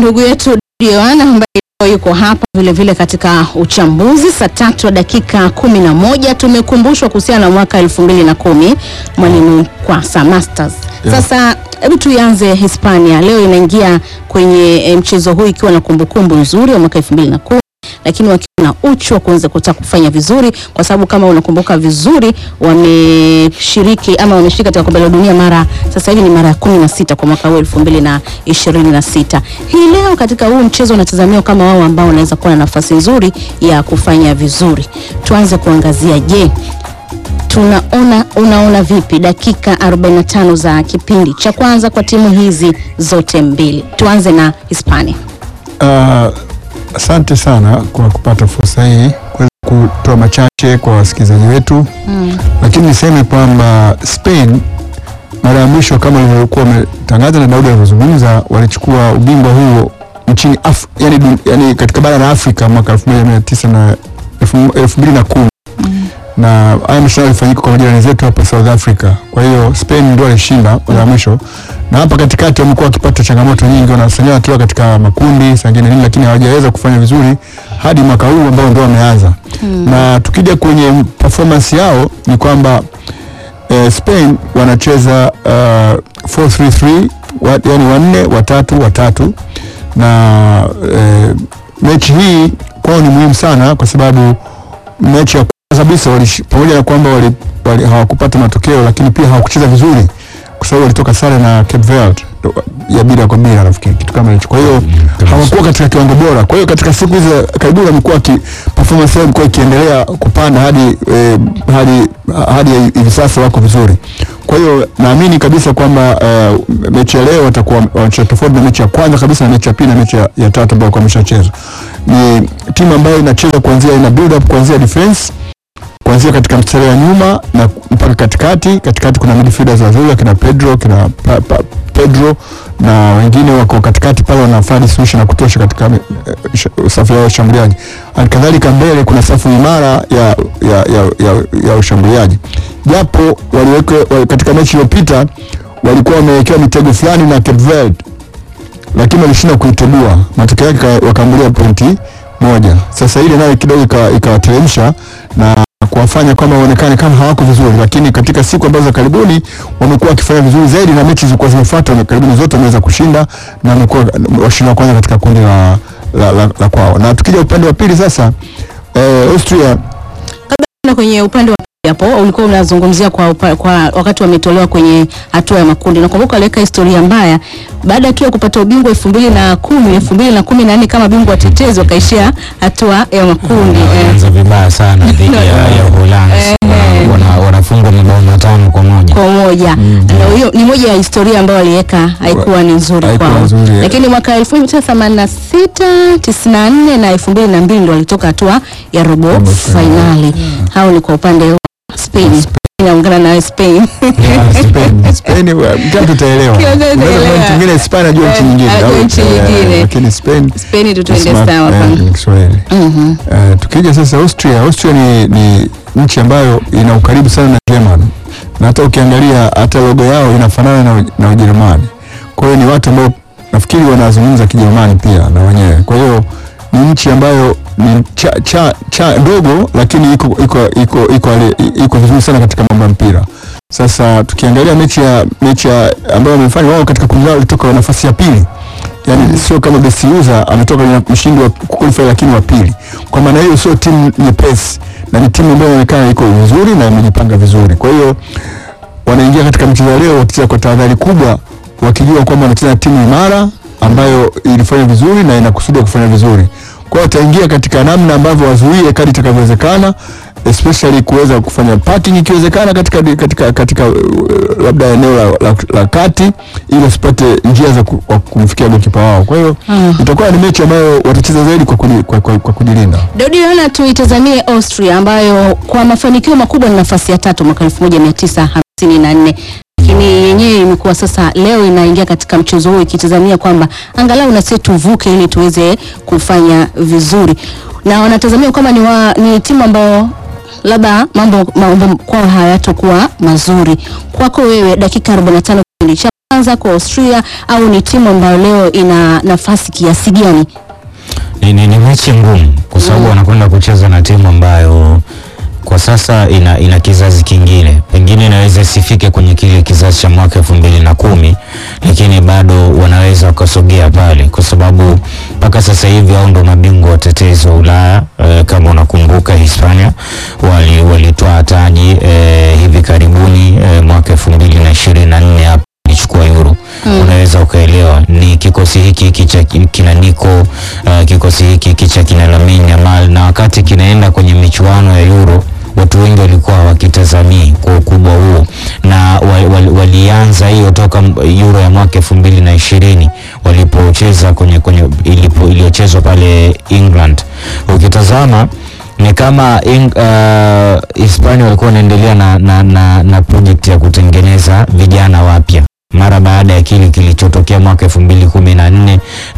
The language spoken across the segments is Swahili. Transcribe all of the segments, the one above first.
ndugu yetu Yohana ambaye yuko hapa vile vile katika uchambuzi. Saa tatu wa dakika kumi na moja tumekumbushwa kuhusiana na mwaka elfu mbili na kumi mwalimu Kwasa Masters. Sasa hebu tuianze Hispania, leo inaingia kwenye eh, mchezo huu ikiwa na kumbukumbu nzuri wa mwaka elfu mbili na kumi lakini wakiwa na uchu wa kuanza kutaka kufanya vizuri, kwa sababu kama unakumbuka vizuri, wameshiriki ama wameshiriki katika kombe la dunia mara sasa hivi ni mara ya kumi na sita kwa mwaka huu elfu mbili na ishirini na sita. Hii leo katika huu mchezo unatazamiwa kama wao ambao wanaweza kuwa na nafasi nzuri ya kufanya vizuri. Tuanze kuangazia, je, tunaona unaona vipi dakika 45 za kipindi cha kwanza kwa timu hizi zote mbili? Tuanze na Hispania. Uh, asante sana kwa kupata fursa hii kuweza kutoa machache kwa wasikilizaji wetu Mm. lakini niseme kwamba Spain mara ya mwisho kama ilivyokuwa wametangaza na Daudi alivyozungumza, walichukua ubingwa huo nchini Af yani, dun- yani katika bara la Afrika mwaka 1900 na elfu- elfu mbili na kumi na haya mashindano yalifanyika kwa majirani zetu hapa South Africa. Kwa hiyo Spain ndio alishinda mara ya mwisho, na hapa katikati wamekuwa wakipata changamoto nyingi, wanasanywa wanatoka katika makundi sangine nini, lakini hawajaweza kufanya vizuri hadi mwaka huu ambao ndio wameanza na tukija kwenye performance yao ni kwamba eh, Spain wanacheza uh, 4-3-3 wa, yani wanne watatu watatu na eh, mechi hii kwao ni muhimu sana kwa sababu mechi ya kwanza kabisa walish- pamoja na kwamba wali, wali, hawakupata matokeo lakini pia hawakucheza vizuri kwa sababu walitoka sare na Cape Verde ya bila kwa bila nafikiri kitu kama hicho. Kwa hiyo hawakuwa katika kiwango bora. Kwa hiyo katika siku hizi za karibuni wamekuwa ki performance yao imekuwa ikiendelea kupanda hadi eh, hadi hadi hivi sasa wako vizuri. Kwa hiyo naamini kabisa kwamba eh, mechi ya leo watakuwa wanacheza tofauti na mechi ya kwanza kabisa na mechi ya pili na mechi ya, ya tatu ambayo wameshacheza. Ni timu ambayo inacheza kuanzia ina build up kuanzia defense kuanzia katika mstari wa nyuma na mpaka katikati. Katikati kuna midfielders wazuri kina Pedro kina pa, pa, Pedro na wengine wako katikati pale wanafanya solution ya kutosha katika eh, sh- safu ya ushambuliaji. Halikadhalika mbele kuna safu imara ya, ya, ya, ya, ya ushambuliaji, japo waliwekwa wali, katika mechi iliyopita walikuwa wamewekewa mitego fulani na Cape Verde lakini walishindwa kuitegua, matokeo yake ka- wakaambulia pointi moja. Sasa ile nayo kidogo ika- ikawateremsha na kuwafanya kwamba waonekane kama hawako vizuri, lakini katika siku ambazo za karibuni wamekuwa wakifanya vizuri zaidi, na mechi zilizokuwa zimefuata na karibuni zote wameweza kushinda na wamekuwa washindi wa kwanza katika kundi la, la, la, la kwao. Na tukija upande wa pili sasa, eh, Austria na kwenye upande wa pili hapo ulikuwa unazungumzia kwa, upa, kwa wakati wametolewa kwenye hatua ya makundi. Nakumbuka waliweka historia mbaya baada tu ya kupata ubingwa elfu mbili na kumi elfu mbili na kumi na nne kama bingwa watetezi wakaishia hatua ya makundi eh. walianza vibaya sana dhidi ya, ya Uholanzi Eh. wana, wanafungwa mabao matano kwa moja. kwa moja na hiyo ni moja ya historia ambayo waliweka haikuwa ni nzuri Haikuwa kwao, nzuri, eh. lakini mwaka 1986 94 na 2002 ndo walitoka hatua ya robo Robo fainali. Hao ni kwa upande wa Spain. Naungana nawe Spain. Spain, Spain wa- kila mtu ataelewa. Kila mtu Unaweza ataelewa. kuwa nchi nyingine Spain anajua nchi Eh, nyingine. anajua au- nchi eh, nyingine. Lakini Spain Spain tu tuende Smart, sawa eh, pana. ni Kiswahili. Mhm. Eh, tukija sasa Austria, Austria ni, ni nchi ambayo ina ukaribu sana na German na hata ukiangalia hata logo yao inafanana na, na Ujerumani. Kwa hiyo ni watu ambao nafikiri wanazungumza Kijerumani pia na wenyewe. Kwa hiyo ni nchi ambayo ni cha, cha, cha ndogo lakini iko iko iko iko, iko, iko vizuri sana katika mambo ya mpira. Sasa tukiangalia mechi ya mechi ya ambayo wamefanya wao katika kundi lao walitoka nafasi ya pili yani sio kama best user ametoka kwenye mshindi wa qualify lakini wa pili. Kwa maana hiyo sio timu nyepesi na ni timu ambayo inaonekana iko vizuri na imejipanga vizuri. Kwa hiyo wanaingia katika mchezo wa leo wakicheza kwa tahadhari kubwa, wakijua kwamba wanacheza na timu imara ambayo ilifanya vizuri na inakusudia kufanya vizuri. Kwa hiyo wataingia katika namna ambavyo wazuie kadri itakavyowezekana, especially kuweza kufanya parking ikiwezekana katika katika katika uh, labda eneo la, la, la kati ili wasipate njia za ku, wa kumfikia gokipa wao. Kwa hiyo Mm. itakuwa ni mechi ambayo watacheza zaidi kwa, kuni, kwa, kwa, kwa kujilinda. Daudi Yohana, tuitazamie Austria ambayo kwa mafanikio makubwa ni nafasi ya tatu mwaka 1954 lakini yenyewe imekuwa sasa leo inaingia katika mchezo huu ikitazamia kwamba angalau na sisi tuvuke ili tuweze kufanya vizuri, na wanatazamia kwamba ni, wa, ni timu ambayo labda mambo mambo kwao hayatokuwa mazuri. Kwako wewe, dakika 45 kipindi cha kwanza kwa Austria au ni timu ambayo leo ina nafasi kiasi gani? Ni, ni, ni mechi ngumu kwa sababu wanakwenda kucheza na timu ambayo kwa sasa ina, ina kizazi kingine, pengine inaweza isifike kwenye kile kizazi cha mwaka elfu mbili na kumi lakini bado wanaweza wakasogea pale, kwa sababu mpaka sasa hivi hao ndo mabingwa watetezi wa Ulaya. E, kama unakumbuka Hispania wali walitoa taji e, hivi karibuni e, mwaka elfu mbili na ishirini na nne hapa ilichukua Euro Mm. unaweza ukaelewa ni kikosi hiki hiki cha kina Nico uh, kikosi hiki hiki cha kina Lamine Yamal, na wakati kinaenda kwenye michuano ya Euro watu wengi walikuwa hawakitazamii kwa ukubwa huo, na wa- wali- walianza hiyo toka m- Euro ya mwaka elfu mbili na ishirini walipocheza kwenye, kwenye ilipo iliyochezwa pale England. Ukitazama ni kama Eng, uh, Hispania walikuwa wanaendelea na, na, na, na project ya kutengeneza vijana wapya mara baada ya kile kilichotokea mwaka elfu mbili kumi na nne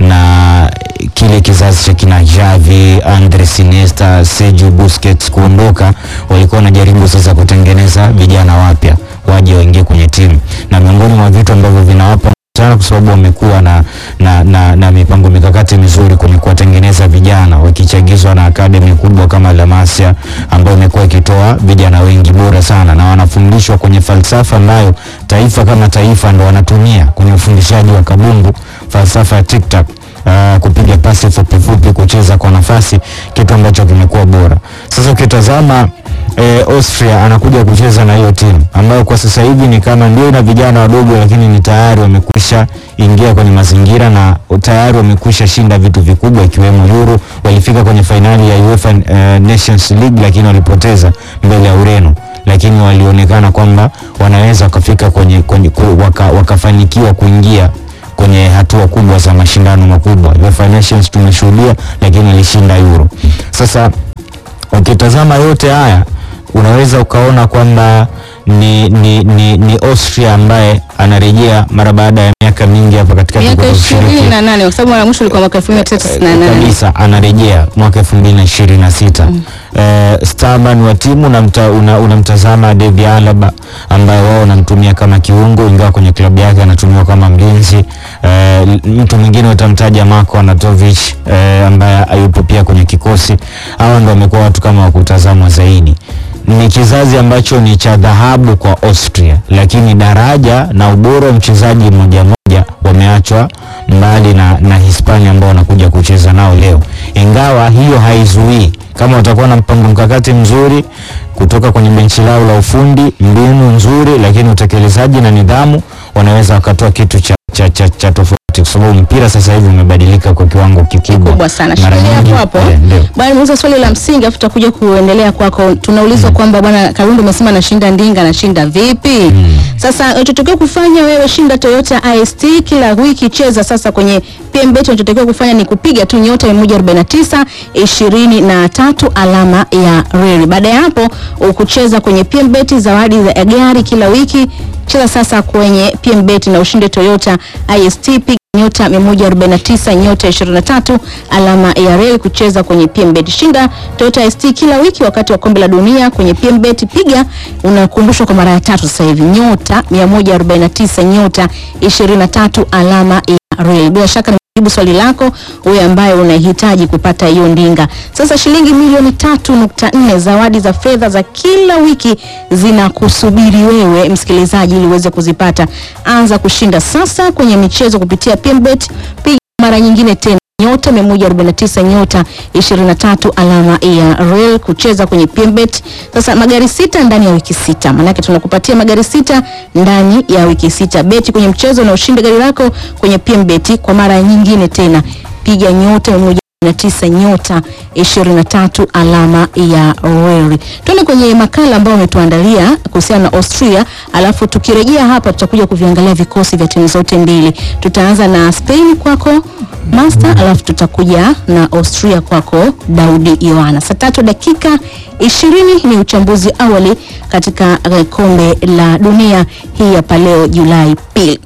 na kile kizazi cha kina Xavi, Andres Iniesta, Sergio Busquets kuondoka, walikuwa wanajaribu sasa kutengeneza vijana wapya waje waingie kwenye timu, na miongoni mwa vitu ambavyo vinawapa sana kwa sababu wamekuwa na, na, na, na mipango mikakati mizuri kwenye kuwatengeneza vijana wakichagizwa na akademi kubwa kama La Masia ambayo imekuwa ikitoa vijana wengi bora sana na wanafundishwa kwenye falsafa ambayo taifa kama taifa ndo wanatumia kwenye ufundishaji wa kabumbu, falsafa ya TikTok. Uh, kupiga pasi fupi fupi, kucheza kwa nafasi, kitu ambacho kimekuwa bora. Sasa ukitazama eh, Austria anakuja kucheza na hiyo timu ambayo kwa sasa hivi ni kama ndio ina vijana wadogo, lakini ni tayari wamekwisha ingia kwenye mazingira na tayari wamekwisha shinda vitu vikubwa ikiwemo Euro. Walifika kwenye fainali ya UEFA eh, Nations League lakini walipoteza mbele ya Ureno lakini walionekana kwamba wanaweza wakafika kwenye, kwenye ku- waka, wakafanikiwa kuingia kwenye hatua kubwa za mashindano makubwa. UEFA Nations tumeshuhudia, lakini alishinda Euro. Sasa ukitazama yote haya unaweza ukaona kwamba ni, ni, ni, ni Austria ambaye anarejea mara baada ya miaka mingi hapa katikati Miaka kutoka kushiriki ishirini na nane kwa sababu mara mwisho ilikuwa mwaka elfu moja mia tisa tisini na nane. kabisa anarejea mwaka elfu mbili na ishirini na sita Eh, starman wa timu unamta, una, unamtazama David Alaba ambaye wao wanamtumia kama kiungo ingawa kwenye klabu yake anatumiwa kama mlinzi. Eh, mtu mwingine utamtaja Marko Anatovic eh, ambaye hayupo pia kwenye kikosi. Hawa ndo wamekuwa watu kama wa kutazamwa zaidi. Ni kizazi ambacho ni cha dhahabu kwa Austria, lakini daraja na ubora wa mchezaji mmoja mmoja wameachwa mbali na, na Hispania ambao wanakuja kucheza nao leo, ingawa hiyo haizuii kama watakuwa na mpango mkakati mzuri kutoka kwenye benchi lao la ufundi, mbinu nzuri, lakini utekelezaji na nidhamu, wanaweza wakatoa kitu cha, cha, cha, cha tofauti, kwa sababu mpira sasa hivi umebadilika kwa kiwango kikubwa kubwa sana. Mara Shikilia nyingi- hapo hapo. eh, ndio. Bwana nimeuliza swali la msingi afu tutakuja kuendelea kwako. Tunaulizwa kwamba bwana Karundo umesema anashinda ndinga anashinda vipi? Sasa unachotakiwa kufanya wewe shinda Toyota IST kila wiki cheza sasa kwenye PMBet unachotakiwa kufanya ni kupiga tu nyota 149 23 alama ya reli. Baada ya hapo ukucheza kwenye PMBet zawadi za gari kila wiki. Cheza sasa kwenye PMBet na ushinde Toyota IST piga nyota 149 nyota 23 alama ya reli kucheza kwenye PMBet. Shinda Toyota ST kila wiki wakati wa kombe la dunia kwenye PMBet. Piga unakumbushwa kwa mara ya tatu sasa hivi nyota 149 nyota 23 alama ya reli. Bila shaka nimejibu swali lako wewe ambaye unahitaji kupata hiyo ndinga. Sasa shilingi milioni 3.4 zawadi za fedha za kila wiki zinakusubiri wewe msikilizaji ili uweze kuzipata. Anza kushinda sasa kwenye michezo kupitia PMBet. Piga mara nyingine tena nyota 149 nyota 23 alama ya rel kucheza kwenye PMBet. Sasa magari sita ndani ya wiki sita, maanake tunakupatia magari sita ndani ya wiki sita. Beti kwenye mchezo na ushinde gari lako kwenye PMBet kwa mara nyingine tena, piga nyota 149 nyota 23 alama ya reli. Tuende kwenye makala ambayo umetuandalia kuhusiana na Austria, alafu tukirejea hapa tutakuja kuviangalia vikosi vya timu zote mbili. Tutaanza na Spain kwako Master, alafu tutakuja na Austria kwako Daudi Yohana. Saa tatu dakika ishirini ni uchambuzi awali katika eh, kombe la dunia hii hapa leo Julai pili.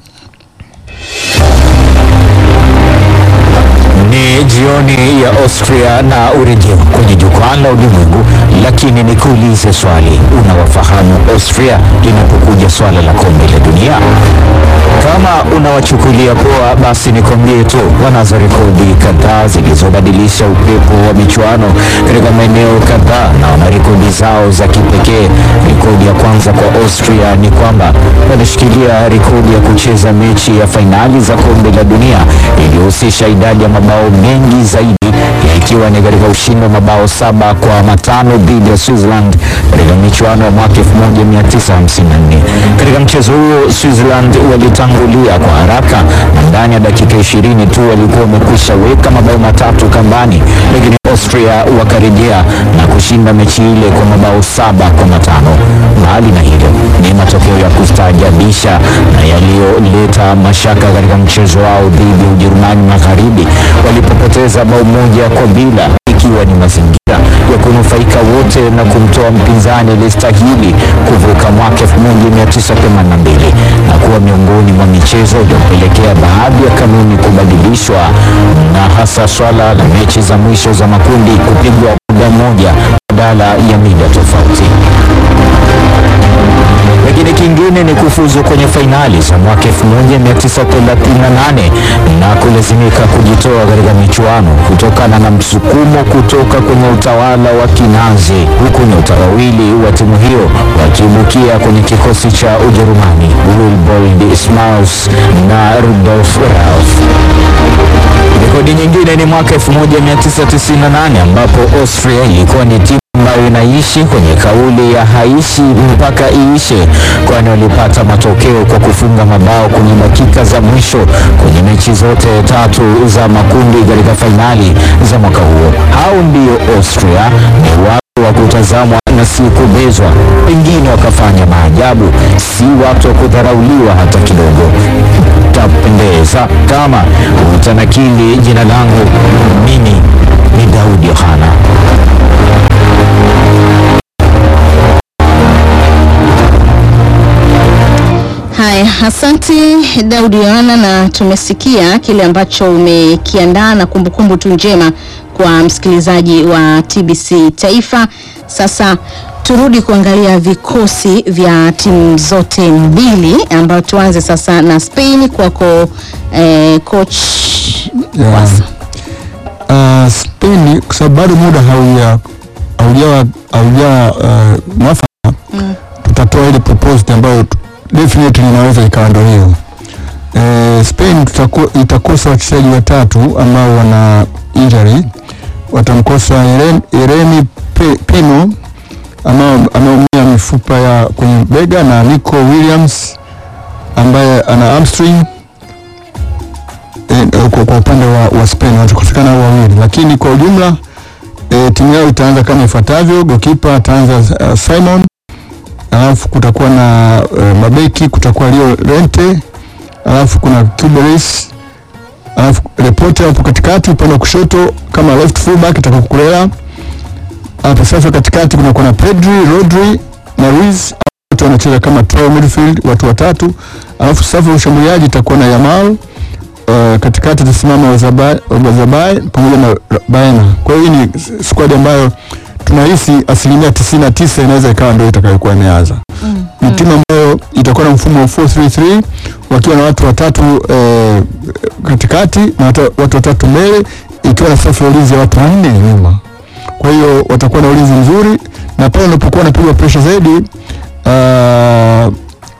Ni jioni ya Austria na urejeo kwenye jukwaa la ulimwengu Lakini nikuulize swali, unawafahamu Austria linapokuja swala la kombe la dunia? Kama unawachukulia poa, basi nikwambie tu wanazo rekodi kadhaa zilizobadilisha upepo wa michuano katika maeneo kadhaa na wana rekodi zao za kipekee. Rekodi ya kwanza kwa Austria ni kwamba wanashikilia rekodi ya kucheza mechi ya fainali za kombe la dunia iliyohusisha idadi ya mabao mengi zaidi ikiwa ni katika ushindi wa mabao saba kwa matano dhidi ya Switzerland katika michuano ya mwaka 1954. Katika mchezo huo Switzerland walitangulia kwa haraka na ndani ya dakika 20 tu walikuwa wamekwisha weka mabao matatu kambani, lakini Austria wakarejea na kushinda mechi ile kwa mabao saba kwa matano. Mbali na hilo, ni matokeo ya kustaajabisha na yaliyoleta mashaka katika mchezo wao dhidi ya Ujerumani Magharibi walipopoteza bao moja kwa bila ikiwa ni mazingira ya kunufaika wote na kumtoa mpinzani aliyestahili kuvuka mwaka 1982 na kuwa miongoni mwa michezo iliyopelekea baadhi ya kanuni kubadilishwa na hasa swala la mechi za mwisho za makundi kupigwa muda mmoja badala ya mida tofauti lakini kingine ni kufuzu kwenye fainali za mwaka 1938 na kulazimika kujitoa katika michuano kutokana na msukumo kutoka kwenye utawala wa Kinazi, huku nyota wawili wa timu hiyo wakiibukia kwenye kikosi cha Ujerumani, Wilbold Smaus na Rudolf Rauff. Rekodi nyingine ni mwaka 1998 ambapo Austria ilikuwa ni timu ambayo inaishi kwenye kauli ya haishi mpaka iishe, kwani walipata matokeo kwa kufunga mabao kwenye dakika za mwisho kwenye mechi zote tatu za makundi katika fainali za mwaka huo. Hao ndio Austria, ni watu wa kutazamwa na si kubezwa, pengine wakafanya maajabu, si watu wa kudharauliwa hata kidogo. Tapendeza kama utanakili jina langu, mimi ni Daudi Yohana. Haya, asante Daudi Yohana, na tumesikia kile ambacho umekiandaa na kumbukumbu tu njema kwa msikilizaji wa TBC Taifa. Sasa turudi kuangalia vikosi vya timu zote mbili, ambayo tuanze sasa na Spain kwako, eh, coach Yeah. Wasa. Uh, Spain kwa sababu bado muda hauja haujawa haujawa uh, mwafaka tutatoa ile proposed ambayo tu- definitely inaweza ikawa ndio hiyo. Eh, Spain tutako, itakosa wachezaji watatu ambao wana injury. Watamkosa Eren- Yeremi Pe- Pino ambao ameumia mifupa ya kwenye bega na Nico Williams ambaye ana hamstring eh, kwa, kwa upande wa, wa Spain watakosekana hao wawili, lakini kwa ujumla eh, timu yao itaanza kama ifuatavyo: gokipa ataanza uh, Simon, alafu kutakuwa na uh, mabeki, kutakuwa Leo Rente, alafu kuna Kubelis, alafu Repote hapo katikati, upande wa kushoto kama left fullback itakuwa Kukurela. Hapo sasa katikati kunakuwa na Pedri, Rodri na Ruiz, wote wanacheza kama trial midfield, watu watatu, alafu safu ya ushambuliaji itakuwa na Yamal uh, katikati atasimama Ozabai Ozabai pamoja na Baena. Kwa hiyo hii ni s- squad ambayo tunahisi asilimia tisini na tisa inaweza ikawa ndio itakayokuwa imeanza. Ni timu ambayo itakuwa na mfumo wa 433 wakiwa na watu watatu eh, katikati na watu, watu watatu mbele ikiwa na safu ya ulinzi ya watu wanne nyuma. Kwa hiyo watakuwa na ulinzi mzuri na pale unapokuwa unapigwa pressure zaidi uh,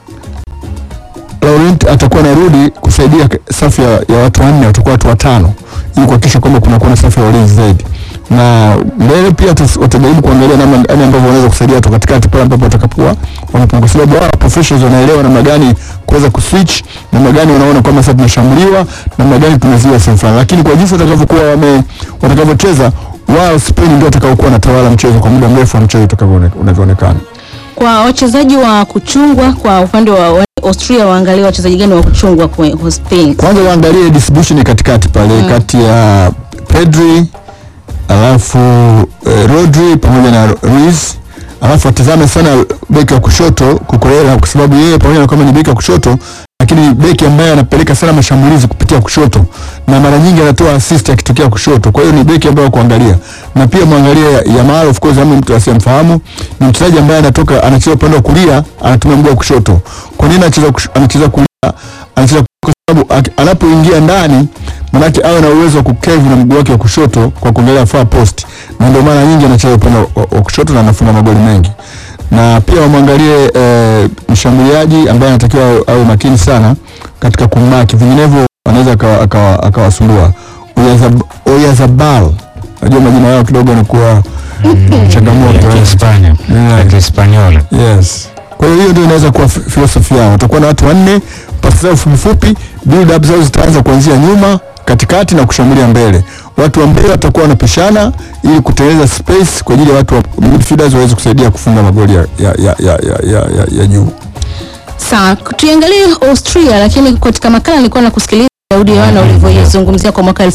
Laurent atakuwa anarudi kusaidia k- safu ya, ya watu wanne, watakuwa watu watano ili kuhakikisha kwamba kunakuwa na safu ya ulinzi zaidi, na mbele pia watas- watajaribu kuangalia namna gani ambavyo wanaweza kusaidia watu katikati pale ambapo watakapokuwa wamepungua, kwa sababu wao professionals wanaelewa namna gani kuweza kuswitch, namna gani wanaona kwamba sasa tunashambuliwa, namna gani tumeziwa sehemu fulani, lakini kwa jinsi watakavyokuwa wame watakavyocheza wao, Spain ndio watakaokuwa wanatawala mchezo kwa muda mrefu wa mchezo utakavyoone- unavyoonekana. Kwa wachezaji wa kuchungwa kwa upande wa wa Austria, waangalie wachezaji gani wa kuchungwa kwa kwa Spain. kwanza waangalie distribution katikati pale kati ya Pedri alafu eh, Rodri pamoja na Ruiz alafu watazame sana beki wa kushoto Kukurela kwa sababu yeye pamoja na kwamba ni beki wa kushoto lakini ni beki ambaye anapeleka sana mashambulizi kupitia kushoto na mara nyingi anatoa assist akitokea kushoto. Kwa hiyo ni beki ambaye wa kuangalia, na pia mwangalie Yamal, of course, ama mtu asiyemfahamu, ni mchezaji ambaye anatoka anacheza upande wa kulia, anatumia mguu wa kushoto. Kwa nini anacheza kush- anacheza kulia? Anacheza kwa sababu ak- anapoingia ndani manake awe na uwezo wa kukevu na mguu wake wa kushoto kwa kuangalia far post, na ndio maana nyingi anacheza upande wa, wa, wa kushoto na anafunga magoli mengi. Na pia wamwangalie eh, mshambuliaji ambaye anatakiwa awe- awe makini sana katika kumbaki, vinginevyo anaweza akawa- akawa- akawasumbua. Oyazab- Oyazabal, najua majina yao kidogo yanakuwa changamoto ya eh. Kihispania Yeah. ya Kihispaniola. Yes. Kwa hiyo hiyo ndio inaweza kuwa fi- philosophy yao. Watakuwa na watu wanne, pasi zao fupi fupi, build up zao zitaanza kuanzia nyuma, katikati na kushambulia mbele. Watu wa mbele watakuwa wanapishana ili kutengeneza space kwa ajili ya watu wa midfielders waweze kusaidia kufunga magoli ya, ya, ya, ya, ya, ya, ya, ya juu. Sawa, tuiangalie Austria, lakini katika makala nilikuwa nakusikiliza Daudi Yohana ulivyoizungumzia kwa mwaka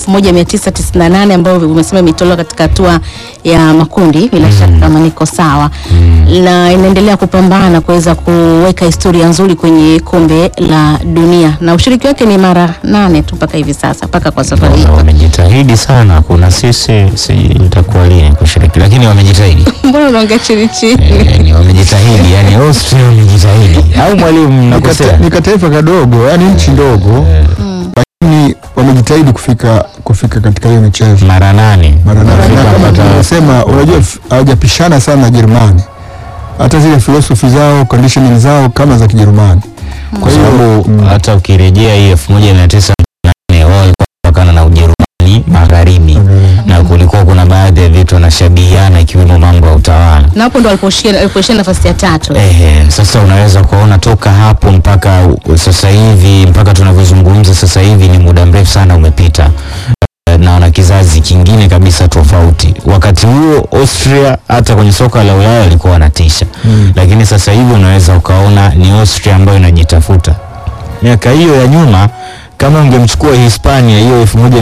1998 ambayo umesema imetolewa katika hatua ya makundi, bila shaka kama niko sawa, na inaendelea kupambana kuweza kuweka historia nzuri kwenye kombe la dunia, na ushiriki wake ni mara nane tu mpaka hivi sasa, mpaka kwa safari hii. Na wamejitahidi sana. Kuna sisi si itakuwa lini kushiriki, lakini wamejitahidi Mbona unaongea chini chini? Eh, ni wamejitahidi, yani Austria wamejitahidi, au mwalimu Ni nakosea? kate- Ni kataifa kadogo, yani nchi ndogo, lakini wamejitahidi kufika kufika katika hiyo michezo. mara nane mara nane. Wamefika Na kama mpaka- tulivyosema, unajua f- hawajapishana sana na Jerumani, hata zile philosophy zao conditioning zao kama za Kijerumani. Kwa kwa hiyo sababu mm, hata ukirejea hii elfu moja mia tisa nane wao walikuwa wanatokana na Ujerumani magharibi na kulikuwa kuna baadhi ya vitu wanashabihiana ikiwemo mambo ya utawala. Na hapo ndo aliposhia aliposhia nafasi ya tatu. Ehe, sasa unaweza kuona toka hapo mpaka u- sasa hivi mpaka tunavyozungumza sasa hivi ni muda mrefu sana umepita Eh, na wana kizazi kingine kabisa tofauti. Wakati huo Austria hata kwenye soka la Ulaya walikuwa wanatisha Mm. lakini sasa hivi unaweza ukaona ni Austria ambayo inajitafuta. Miaka hiyo ya nyuma kama ungemchukua Hispania hiyo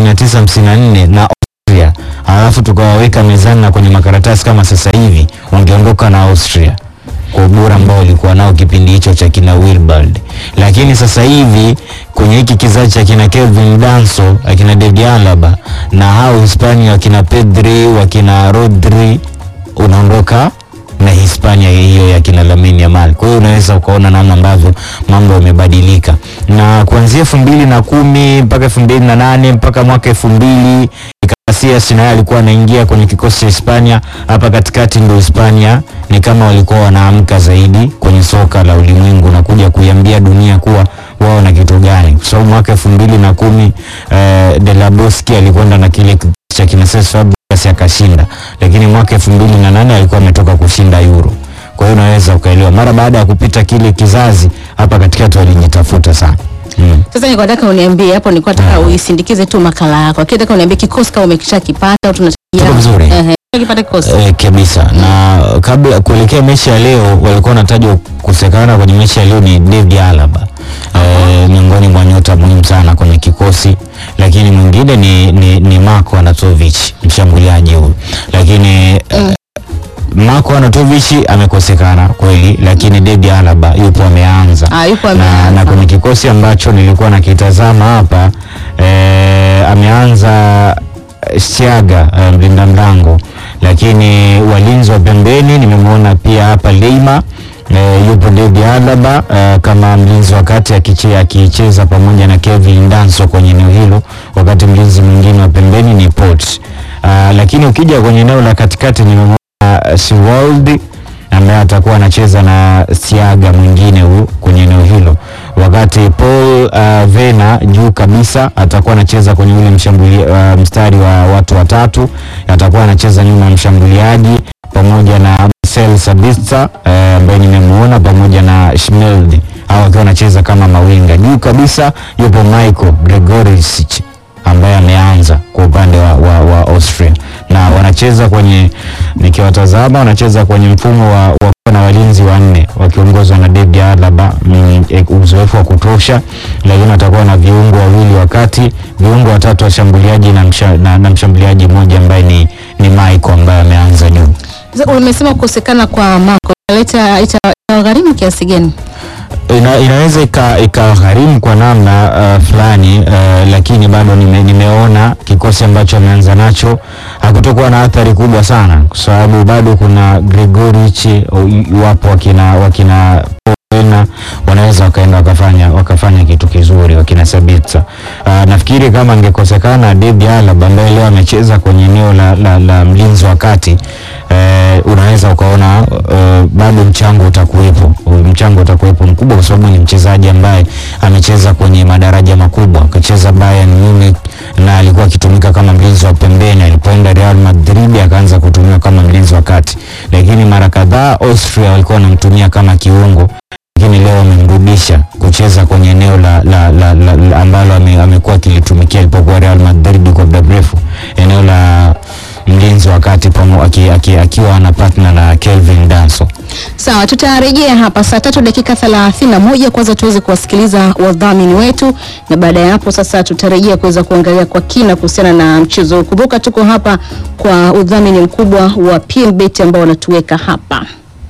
1954 na Austria alafu tukawaweka mezani na kwenye makaratasi kama sasa hivi wangeondoka na Austria kwa ubora ambao walikuwa nao kipindi hicho cha kina Wilbald, lakini sasa hivi kwenye hiki kizazi cha kina Kevin Danso, akina David Alaba na hao Hispania wakina Pedri, wakina Rodri, unaondoka na Hispania hiyo ya kina Lamine Yamal. Kwa hiyo unaweza ukaona namna ambavyo mambo yamebadilika, na kuanzia elfu mbili na kumi mpaka elfu mbili na nane mpaka mwaka elfu mbili Casillas naye alikuwa anaingia kwenye kikosi cha Hispania. Hapa katikati ndio Hispania ni kama walikuwa wanaamka zaidi kwenye soka la ulimwengu na kuja kuiambia dunia kuwa wao na kitu gani, kwa sababu mwaka elfu mbili na kumi eh, De La Bosque alikwenda na kile kikosi cha kina Cesc Fabregas akashinda, lakini mwaka elfu mbili na nane alikuwa ametoka kushinda Euro. Kwa hiyo unaweza ukaelewa, mara baada ya kupita kile kizazi, hapa katikati walijitafuta sana mm. Sasa nilikuwa nataka uniambie hapo, nilikuwa nataka uisindikize tu makala yako. Lakini nataka uniambie kikosi kama umekishakipata au Tuko tunatarajia. vizuri. Ehe, kipata kikosi. Eh, kabisa na kabla kuelekea mechi ya leo walikuwa wanatajwa kukosekana kwenye mechi ya leo ni David Alaba eh, miongoni mwa nyota muhimu sana kwenye kikosi, lakini mwingine ni, ni, ni Marko Anatovic mshambuliaji huyu, lakini eh, Marko Anatovic amekosekana kweli, lakini David Alaba yupo ameanza Ah, yupo na, na ameanza. kwenye kikosi ambacho nilikuwa nakitazama hapa eh, ameanza Siaga eh, mlinda mlango, lakini walinzi wa pembeni nimemwona pia hapa Leima eh, yupo David Alaba eh, kama mlinzi wa kati akiche- akicheza pamoja na Kevin Danso kwenye eneo hilo, wakati mlinzi mwingine wa pembeni ni Port. Ah, lakini ukija kwenye eneo la katikati nimemwona uh, Siwaldi ambaye atakuwa anacheza na Siaga mwingine huyu kwenye eneo hilo, wakati Paul uh, Vena juu kabisa atakuwa anacheza kwenye ule mshambuli, uh, mstari wa watu watatu, atakuwa anacheza nyuma ya mshambuliaji pamoja na Marcel Sabitzer eh, ambaye nimemuona pamoja na Schmeldi au akiwa anacheza kama mawinga. Juu kabisa yupo Michael Gregorisic ambaye ameanza kwa upande wa, wa, wa Austria na wanacheza kwenye, nikiwatazama wanacheza kwenye mfumo wa, wa kuwa na walinzi wanne wakiongozwa na David Alaba mm, eh, uzoefu wa kutosha, lakini watakuwa na viungo wawili wakati, viungo watatu washambuliaji na, msha, na, na mshambuliaji mmoja ambaye ni, ni Michael ambaye ameanza juu. Sasa umesema kukosekana kwa Marco italeta ita- itawagharimu kiasi gani? ina, inaweza ika- ikagharimu kwa namna uh, fulani uh, lakini bado nime, nimeona kikosi ambacho ameanza nacho hakutokuwa na athari kubwa sana, kwa sababu bado kuna Gregorich, uh, wapo wakina wakina Wena wanaweza wakaenda wakafanya wakafanya kitu kizuri wakina Sabitza. Uh, nafikiri kama angekosekana Debi Alaba ambaye leo amecheza kwenye eneo la, la, la mlinzi wa kati eh, unaweza ukaona uh, bado mchango utakuwepo, mchango utakuwepo mkubwa, kwa sababu ni mchezaji ambaye amecheza kwenye madaraja makubwa, akacheza Bayern Munich na alikuwa akitumika kama mlinzi wa pembeni. Alipoenda Real Madrid akaanza kutumiwa kama mlinzi wa kati, lakini mara kadhaa Austria walikuwa wanamtumia kama kiungo lakini leo amemrudisha kucheza kwenye eneo la, la, la, la, la ambalo ame- amekuwa akilitumikia alipokuwa Real Madrid kwa muda mrefu, eneo la mlinzi wa kati pamo- aki- aki- akiwa ana partner na Kelvin Danso. Sawa, tutarejea hapa saa tatu dakika thelathini na moja kwanza tuweze kuwasikiliza wadhamini wetu, na baada ya hapo sasa tutarejea kuweza kuangalia kwa kina kuhusiana na mchezo huu. Kumbuka tuko hapa kwa udhamini mkubwa wa PMBet ambao wanatuweka hapa.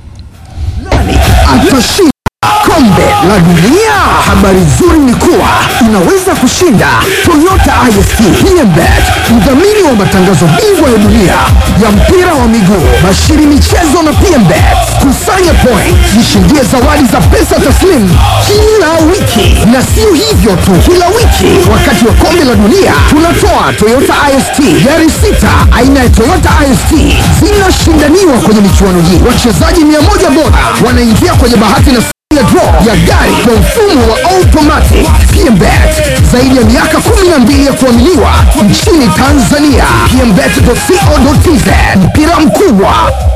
atashinda kombe la dunia. Habari nzuri ni kuwa unaweza kushinda Toyota IST PMBet, mdhamini wa matangazo bingwa ya dunia ya mpira wa miguu, bashiri michezo na PMBet. Kusanya point, jishindie zawadi za pesa taslimu kila wiki, na sio hivyo tu, kila wiki wakati wa kombe la dunia tunatoa Toyota IST gari sita aina ya Toyota IST zinashindaniwa kwenye michuano hii. Wachezaji mia moja bora wanaingia kwenye bahati na ya draw ya gari kwa mfumo wa automatic PMBet. Zaidi ya miaka 12 ya kuaminiwa nchini Tanzania. PMBet.co.tz, mpira mkubwa